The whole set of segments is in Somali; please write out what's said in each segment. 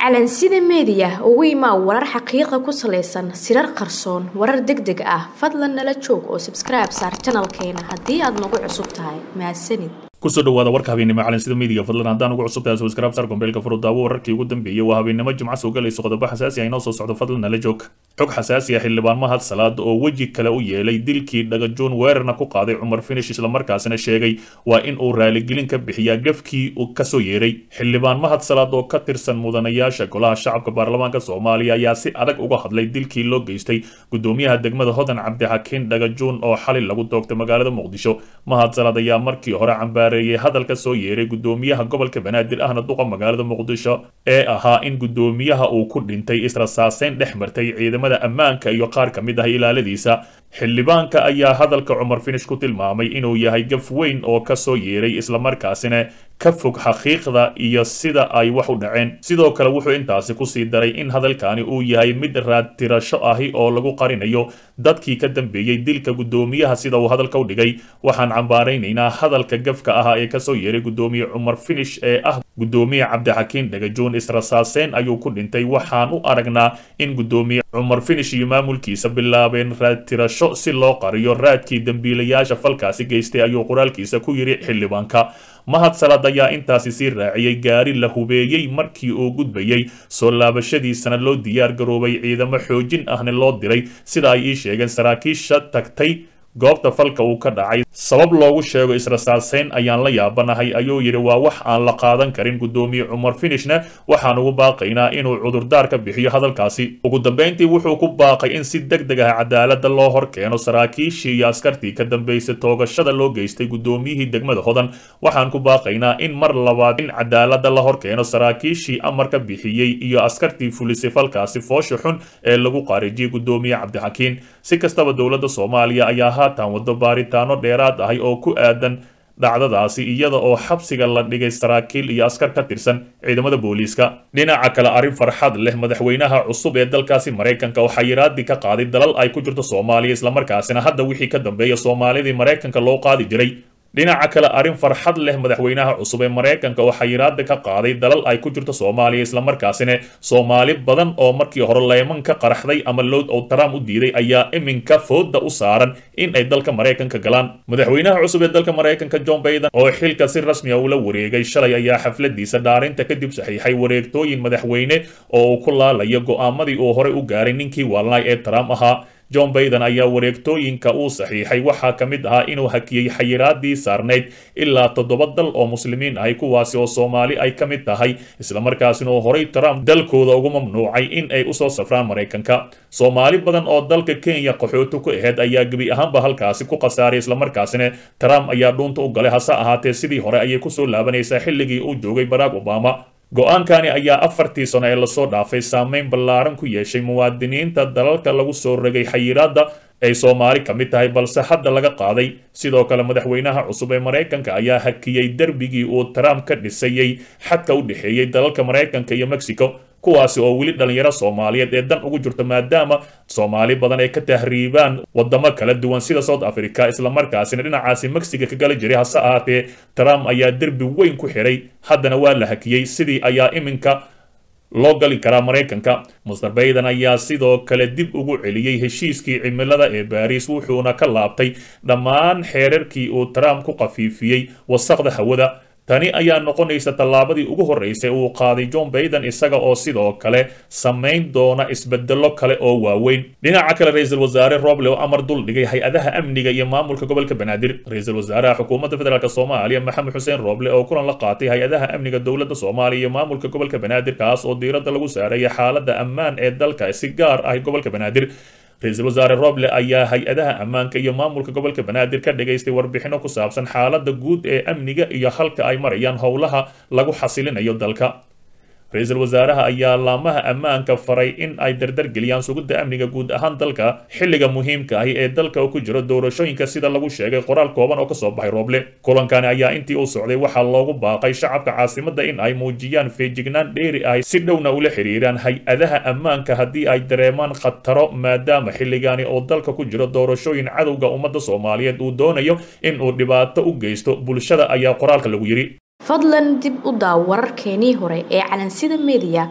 calansida meediya ugu imaa warar xaqiiqa ku salaysan sirar qarsoon warar deg deg ah fadlan nala joog oo sabskribe saar janalkeena haddii aad nagu cusub tahay mahadsanid kusoo dhawaada warka habeennimo calansida meediga fadlan haddaan ugu cusub tahay subscribe sar gombeelka furudaawo wararkii ugu dambeeyey waa habeennimo jimco soo galayso qodobo xasaasi ah inoo soo socdo fadlan nala joog xog xasaasi ah xildhibaan mahad salaad oo weji kale u yeelay dilkii dhagajoon weerarna ku qaaday cumar finish islamarkaasina sheegay waa in uu raaligelin ka bixiyaa gafkii uu kasoo yeeray xildhibaan mahad salaad oo ka tirsan mudanayaasha golaha shacabka baarlamaanka soomaaliya ayaa si adag uga hadlay dilkii loo geystay gudoomiyaha degmada hodan cabdixakiin dhagajoon oo xalay lagu doogtay magaalada muqdisho mahad salaad ayaa markii hore cambaareeyay hadalka soo yeeray gudoomiyaha gobolka banaadir ahna duqa magaalada muqdisho ee ahaa in gudoomiyaha uu ku dhintay israsaaseyn dhex martay ciidamada ammaanka iyo qaar ka mid ah ilaaladiisa xildhibaanka ayaa hadalka cumar finish ku tilmaamay inuu yahay gaf weyn oo kasoo yeeray islamarkaasina ka fog xaqiiqda iyo sida ay wax u dhaceen sidoo kale wuxuu intaasi kusii daray in hadalkani uu yahay mid raadtirasho ahi oo lagu qarinayo dadkii ka dambeeyey dilka gudoomiyaha sida uu hadalka u dhigay waxaan cambaaraynaynaa hadalka gafka ah ee kasoo yeeray gudoomiye cumar finish ee ah gudoomiye cabdixakiin dhagajoon israsaaseyn ayuu ku dhintay waxaan u aragnaa in gudoomiye cumar finish iyo maamulkiisa bilaabeen raadtirasho si loo qariyo raadkii dembiilayaasha falkaasi geystay ayuu qoraalkiisa ku yidhi xildhibaanka mahad salaad ayaa intaasi sii raaciyey gaari la hubeeyey markii uu gudbayey soo laabashadiisana loo diyaar garoobay ciidamo xoojin ahna loo diray sida ay ii sheegeen saraakiisha tagtay goobta falka uu ka dhacay sabab loogu sheego israsaaseyn ayaan la yaabanahay ayuu yidhi waa wax aan la qaadan karin gudoomiye cumar finishna waxaan ugu baaqaynaa inuu cudurdaar ka bixiyo hadalkaasi ugu dambeyntii wuxuu ku baaqay in si deg deg ah cadaalada loo hor keeno saraakiishii iyo askartii ka dambeysay toogashada loo geystay gudoomiyihii degmada hodan waxaan ku baaqaynaa in mar labaad in cadaalada la hor keeno saraakiishii amarka bixiyey iyo askartii fulisay falkaasi foosha xun ee lagu qaarijiyey gudoomiye cabdixakiin si kastaba dowladda soomaaliya ayaa haatan wado baaritaano dheeraad ahay oo ku aadan dhacdadaasi iyada oo xabsiga la dhigay saraakiil iyo askar ka tirsan ciidamada booliiska dhinaca kale arrin farxad leh madaxweynaha cusub ee dalkaasi maraykanka oo xayiraadii ka qaaday dalal ay ku jirto soomaaliya islamarkaasina hadda wixii ka dambeeya soomaalidii maraykanka loo qaadi jiray dhinaca kale arrin farxad leh madaxweynaha cusub ee maraykanka oo xayiraada ka qaaday dalal ay ku jirto soomaaliya islamarkaasina soomaali badan oo markii hore leeman ka qaraxday ama lood oo trump u diiday ayaa iminka fooda u saaran in ay dalka maraykanka galaan madaxweynaha cusub ee dalka maraykanka john baiden oo xilka si rasmi a ula wareegay shalay ayaa xafladiisa dhaarinta kadib saxiixay wareegtooyin madaxweyne oo uu ku laalayo go'aamadii uu horey u gaaray ninkii waalnay ee trump ahaa john baiden ayaa wareegtooyinka uu saxiixay waxaa ka mid ahaa inuu hakiyey xayiraadii saarnayd ilaa toddoba dal oo muslimiin ahay kuwaasi oo soomaali ay ka mid tahay islamarkaasina uu horay trump dalkooda ugu mamnuucay in ay usoo safraan maraykanka soomaali badan oo dalka kenya qaxooti ku aheyd ayaa gebi ahaanba halkaasi ku khasaaray islamarkaasina trump ayaa dhuunta u galay hase ahaatee sidii hore ayay kusoo laabanaysaa xilligii uu joogay barack obama go-aankani ayaa afartii sano ee lasoo dhaafay saameyn ballaaran ku yeeshay muwaadiniinta dalalka lagu soo rogay xayiraadda ay soomaali ka mid tahay balse hadda laga qaaday sidoo kale madaxweynaha cusub ee maraykanka ayaa hakiyey derbigii uu trump ka dhisayey xadka u dhexeeyey dalalka maraykanka iyo mexico kuwaasi oo weli dhalinyaro soomaaliyeed ee dan ugu jirto maadaama soomaali badan ay ka tahriibaan wadamo kala duwan sida south africa islamarkaasina dhinacaasi mexiga ka gala jiray hase ahaatee trump ayaa derbi weyn ku xiray haddana waa la hakiyey sidii ayaa iminka loo gali karaa maraykanka master baiden ayaa sidoo kale dib ugu celiyey heshiiskii cimilada ee baariis wuxuuna ka laabtay dhammaan xeerarkii uu trump ku khafiifiyey wasaqda hawada tani ayaa noqonaysa tallaabadii ugu horreysay uu qaaday john baiden isaga oo sidoo kale samayn doona isbedelo kale oo waaweyn dhinaca kale ra-iisul wasaare roble oo amar dul dhigay hay-adaha amniga iyo maamulka gobolka banaadir ra-iisul wasaaraha xukuumadda federaalk soomaaliya maxamed xuseen roble oo kulan la qaatay hay-adaha amniga dowladda soomaaliya iyo maamulka gobolka banaadir kaas oo diiradda lagu saaraya xaaladda ammaan ee dalka si gaar ah gobolka banaadir ra-iisul wasaare roble ayaa hay-adaha ammaanka iyo maamulka gobolka banaadir ka dhagaystay warbixino ku saabsan xaaladda guud ee amniga iyo halka ay marayaan howlaha lagu xasilinayo dalka ra-iisul wasaaraha ayaa laamaha ammaanka faray in ay dardargeliyaan sugidda amniga guud ahaan dalka xilliga muhiimka ahi ee dalka ku jiro doorashooyinka sida lagu sheegay qoraal kooban oo kasoo baxay rooble kulankani ayaa intii uu socday waxaa loogu baaqay shacabka caasimada in ay muujiyaan feejignaan dheeri ahi si dhowna ula xiriiraan hay-adaha ammaanka haddii ay dareemaan khataro maadaama xilligani oo dalka ku jiro doorashooyin cadowga ummadda soomaaliyeed uu doonayo in uu dhibaato u geysto bulshada ayaa qoraalka lagu yidhi fadlan dib u daaw wararkeenii hore ee calansida mediya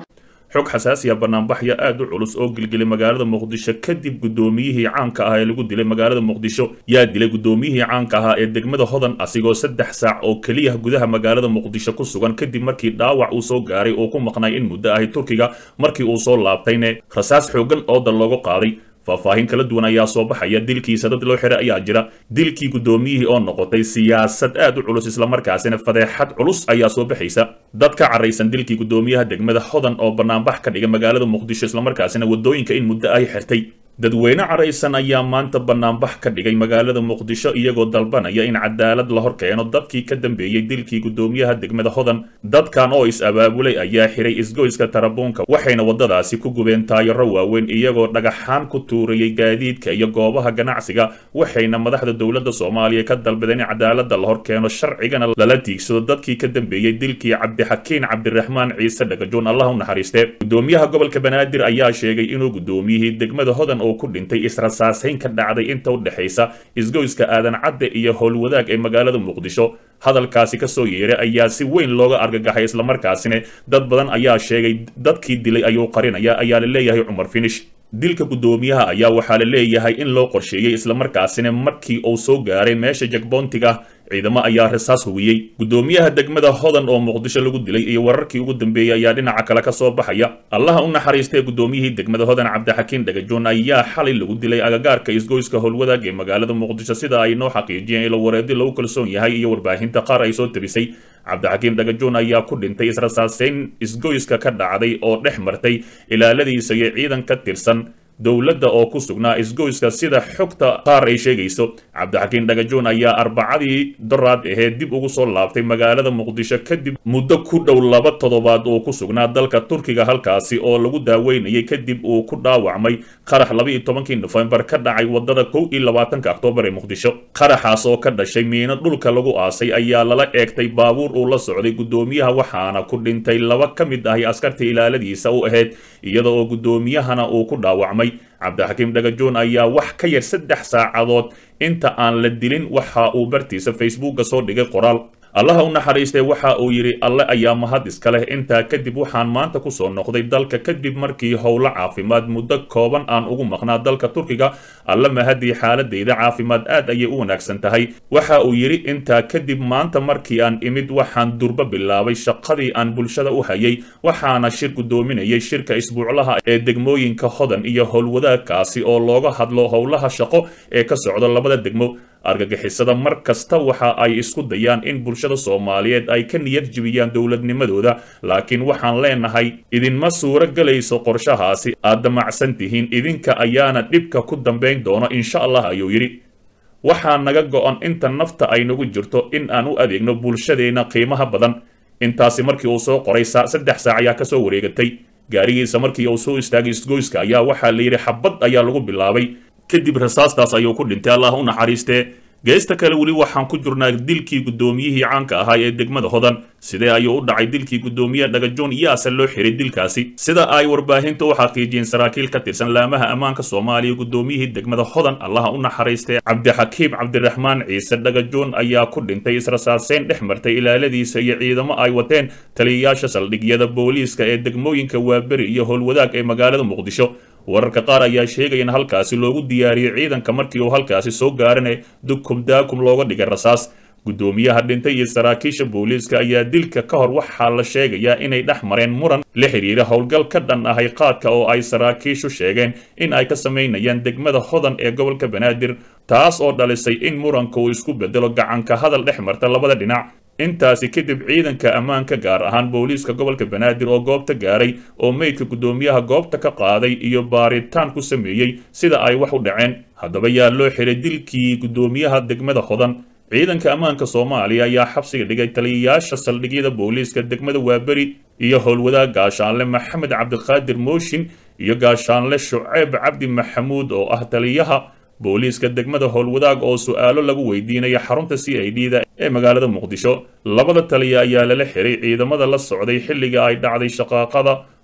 xog xasaasiya banaanbaxya aad u culus oo gilgilay magaalada muqdisho kadib guddoomiyihii caanka ahaa ee lagu dilay magaalada muqdisho yaa dilay guddoomiyihii caanka ahaa ee degmada hodan asigoo saddex saac oo keliya gudaha magaalada muqdisho ku sugan kadib markii dhaawac uu soo gaaray oo ku maqnay in muddo ahi turkiga markii uu soo laabtayne rasaas xoogan oodan loogu qaaday faahfaahin kala duwan ayaa soo baxaya dilkiisa dad loo xiray ayaa jira dilkii guddoomiyihii oo noqotay siyaasad aad u culus islamarkaasina fadeexad culus ayaa soo baxaysa dad ka caraysan dilkii guddoomiyaha degmada hodan oo banaanbax ka dhigay magaalada muqdisho islamarkaasina waddooyinka in muddo ay xirtay dadweyne caraysan ayaa maanta banaanbax ka dhigay magaalada muqdisho iyagoo dalbanaya in cadaalad la hor keeno dadkii ka dambeeyey dilkii guddoomiyaha degmada hodan dadkan oo is-abaabulay ayaa xiray isgoyska tarabuunka waxayna waddadaasi ku gubeen taayaro waaweyn iyagoo dhagaxaan ku tuurayay gaadiidka iyo goobaha ganacsiga waxayna madaxda dowladda soomaaliya ka dalbadeen in cadaaladda la hor keeno sharcigana lala tiigsado dadkii ka dambeeyey dilkii cabdixakiin cabdiraxmaan ciise dhagajoon allah u naxariiste guddoomiyaha gobolka banaadir ayaa sheegay inuu guddoomiyihii degmada hodan oo ku dhintay israsaasayn ka dhacday inta u dhexaysa isgoyska aadan cadde iyo howlwadaag ee magaalada muqdisho hadalkaasi ka soo yeeray ayaa si weyn looga argagaxay islamarkaasina dad badan ayaa sheegay dadkii dilay ayuu qarinaya ayaa la leeyahay cumar finish dilka guddoomiyaha ayaa waxaa la leeyahay in loo qorsheeyey islamarkaasina markii uu soo gaaray meesha jagboontiga ciidamo ayaa rasaas hubiyey guddoomiyaha degmada hodan oo muqdisho lagu dilay iyo wararkii ugu dambeeyey ayaa dhinaca kale ka soo baxaya allaha u naxariistay guddoomiyihii degmada hodan cabdixakiin dhagajoon ayaa xalay lagu dilay agagaarka isgoyska howlwadaag ee magaalada muqdisho sida ay noo xaqiijiyeen ilo wareedi lagu kalsoon yahay iyo warbaahinta qaar ay soo tabisay cabdixakiim dhagajoon ayaa ku dhintay israsaaseyn isgoyska ka dhacday oo dhex martay ilaaladiisa iyo ciidan ka tirsan dowladda oo ku sugnaa isgoyska sida xogta qaar ay sheegayso cabdixakiin dhagajoon ayaa arbacadii doraad aheed dib ugu soo laabtay magaalada muqdisho kadib muddo ku dhow laba toddobaad oo ku sugnaa dalka turkiga halkaasi oo lagu daaweynayay kadib uu ku dhaawacmay qarax laba iyo tobankii nofembar ka dhacay wadada kow iyo labaatanka oktoobar ee muqdisho qaraxaas oo ka dhashay miino dhulka lagu aasay ayaa lala eegtay baabuur uu la socday guddoomiyaha waxaana ku dhintay laba ka mid ahi askarta ilaaladiisa u ahayd iyada oo guddoomiyahana uu ku dhaawacmay cabdixakiim dhagajoon ayaa wax ka yar saddex saacadood inta aan la dilin waxa uu bartiisa facebooka soo dhigay qoraal allaha u naxariistay waxa uu yidhi alle ayaa mahad iska leh intaa kadib waxaan maanta ku soo noqday dalka kadib markii howlo caafimaad muddo kooban aan ugu maqnaa dalka turkiga alle mahadii xaaladayda caafimaad aad ayay u wanaagsan tahay waxa uu yidhi intaa kadib maanta markii aan imid waxaan durbo bilaabay shaqadii aan bulshada u hayay waxaana shir guddoominayay shirka isbuuclaha ee degmooyinka hodan iyo howlwadaagkaasi oo looga hadlo howlaha shaqo ee ka socda labada degmo argagixisada mar kasta waxa ay isku dayaan in bulshada soomaaliyeed ay ka niyad jibiyaan dowladnimadooda laakiin waxaan leenahay idinma suuro gelayso qorshahaasi aad damacsan tihiin idinka ayaana dhibka ku dambayn doono insha allah ayuu yidhi waxaa naga go-an inta nafta ay nagu jirto in aan u adeegno bulshadeenna qiimaha badan intaasi markii uu soo qoray saddex saac ayaa kasoo wareegatay gaarigiisa markii uu soo istaagay isgoyska ayaa waxaa la yidhi xabad ayaa lagu bilaabay kadib rasaastaas ayuu ku dhintay allah u naxariistee geesta kale weli waxaan ku jirnaa dilkii guddoomiyihii caanka ahaa ee degmada hodan sidee ayuu u dhacay dilkii guddoomiyaha dhagajoon yaase loo xiray dilkaasi sida ay warbaahinta u xaqiijiyeen saraakiil ka tirsan laamaha ammaanka soomaaliya guddoomiyihii degmada hodan allaha u naxariistay cabdixakiim cabdiraxmaan ciise dhagajoon ayaa ku dhintay israsaaseyn dhex martay ilaaladiisa iyo ciidamo ay wateen taliyayaasha saldhigyada booliiska ee degmooyinka waaberi iyo howlwadaag ee magaalada muqdisho wararka qaar ayaa sheegaya in halkaasi loogu diyaariyey ciidanka markii uu halkaasi soo gaarana dukum daakum looga dhigay rasaas guddoomiyaha dhintay iyo saraakiisha booliiska ayaa dilka ka hor waxaa la sheegayaa inay dhex mareen muran la xidhiira howlgal ka dhan ahay qaadka oo ay saraakiishu sheegeen in ay ka samaynayaan degmada hodan ee gobolka banaadir taas oo dhalisay in muranka uu isku bedelo gacanka hadal dhex marta labada dhinac intaasi kadib ciidanka ammaanka gaar ahaan booliiska gobolka banaadir oo goobta gaaray oo meydka guddoomiyaha goobta ka qaaday iyo baaritaan ku sameeyey sida ay wax u dhaceen haddaba yaa loo xiray dilkii guddoomiyaha degmada hodan ciidanka ammaanka soomaaliya ayaa xabsiga dhigay taliyayaasha saldhigyada booliiska degmada waaberi iyo howlwadaag gaashaanle maxamed cabdiqaadir mooshin iyo gaashaanle shuceyb cabdi maxamuud oo ah taliyaha booliiska degmada howlwadaag oo su-aalo lagu weydiinaya xarunta c i d da ee magaalada muqdisho labada taliya ayaa lala xiray ciidamada la socday xilliga ay dhacday shaqaaqada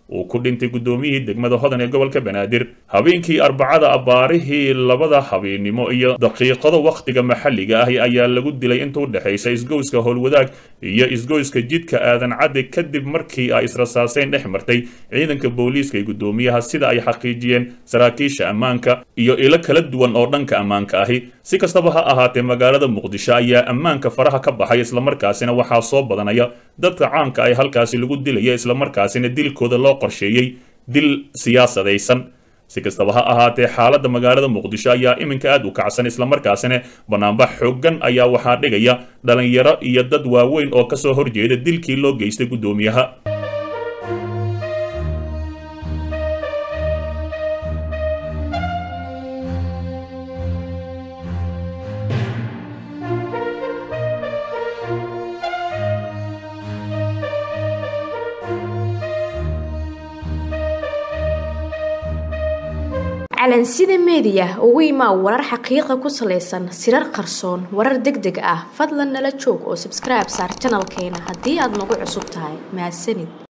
uu ku dhintay guddoomiyihii degmada hodan ee gobolka banaadir habeenkii arbacada abbaarihii labada habeennimo iyo daqiiqado wakhtiga maxalliga ah ayaa lagu dilay inta u dhexaysa isgoyska howlwadaag iyo isgoyska jidka aadan cadde kadib markii ay israsaaseyn dhex martay ciidanka booliiska iyo guddoomiyaha sida ay xaqiijiyeen saraakiisha ammaanka iyo ilo kala duwan oo dhanka ammaanka ahi si kastaba ha ahaatee magaalada muqdisho ayaa ammaanka faraha ka baxay islamarkaasina waxaa soo badanaya dadka caanka ay halkaasi lagu dilaya islamarkaasina dilkooda loo qorsheeyey dil siyaasadaysan si kastaba ha ahaatee xaaladda magaalada muqdisho ayaa iminka aad u kacsan islamarkaasina banaanbax xooggan ayaa waxaa dhigaya dhalinyaro iyo dad waaweyn oo kasoo horjeeda dilkii loo geystay guddoomiyaha calansida meediya ugu imaa warar xaqiiqa ku salaysan sirar qarsoon warar deg deg ah fadlan nala joog oo sabskribe saar janalkeena haddii aad nagu cusub tahay mahadsanid